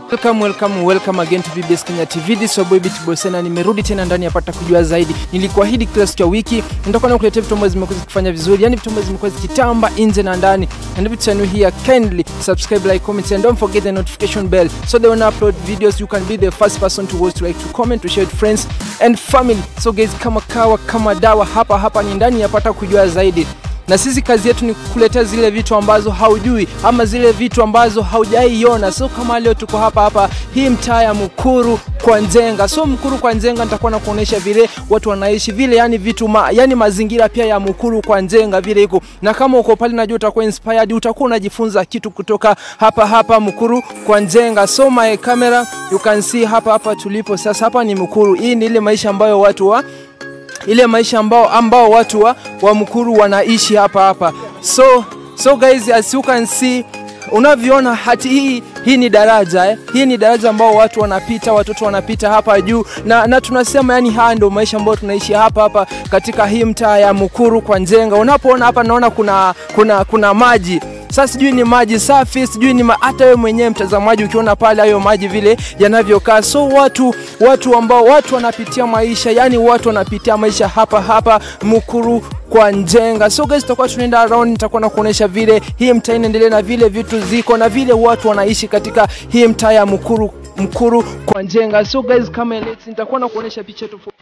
Welcome, welcome, welcome again to BBS Kenya TV. This is your boy Bit Bosena. Nimerudi tena ndani ya pata kujua zaidi. Nilikuahidi kila siku ya wiki nitakuwa nakuletea vitu ambavyo zimekuwa zikifanya vizuri, yani vitu ambavyo zimekuwa zikitamba nje na ndani. And if it's new here, kindly subscribe, like, comment and don't forget the notification bell so that when I upload videos you can be the first person to watch, to like, to comment, to share with friends and family. So guys, kama kawa kama dawa, hapa hapa ni ndani ya pata kujua zaidi na sisi kazi yetu ni kukuletea zile vitu ambazo haujui ama zile vitu ambazo haujaiona. So kama leo tuko hapa hapa hii mtaa ya Mukuru kwa Nzenga. So Mukuru kwa Nzenga nitakuwa na kuonesha vile watu wanaishi vile, yani vitu ma, yani mazingira pia ya Mukuru kwa Nzenga vile iko, na kama uko pale najua utakuwa inspired, utakuwa unajifunza kitu kutoka hapa hapa Mukuru kwa Nzenga. So my camera you can see hapa hapa tulipo sasa, hapa ni Mukuru. Hii ni ile maisha ambayo watu wa ile maisha ambao, ambao watu wa, wa Mukuru wanaishi hapa hapa. So, so guys as you can see unavyoona hati hii hii ni daraja eh. Hii ni daraja ambao watu wanapita, watoto wanapita hapa juu na, na tunasema yani haya ndio maisha ambayo tunaishi hapa hapa katika hii mtaa ya Mukuru kwa Nzenga. Unapoona hapa naona kuna kuna kuna maji sasa sijui ni maji safi, sijui ni ma... hata wewe mwenyewe mtazamaji ukiona pale hayo maji vile yanavyokaa. So watu watu ambao watu wanapitia maisha, yani watu wanapitia maisha hapa hapa Mukuru kwa Njenga. So guys, tutakuwa tunaenda around, nitakuwa nakuonesha vile hii mtaa inaendelea na vile vitu ziko na vile watu wanaishi katika hii mtaa ya Mukuru Mkuru kwa Njenga. So guys, kama let's nitakuwa nakuonesha picha tofauti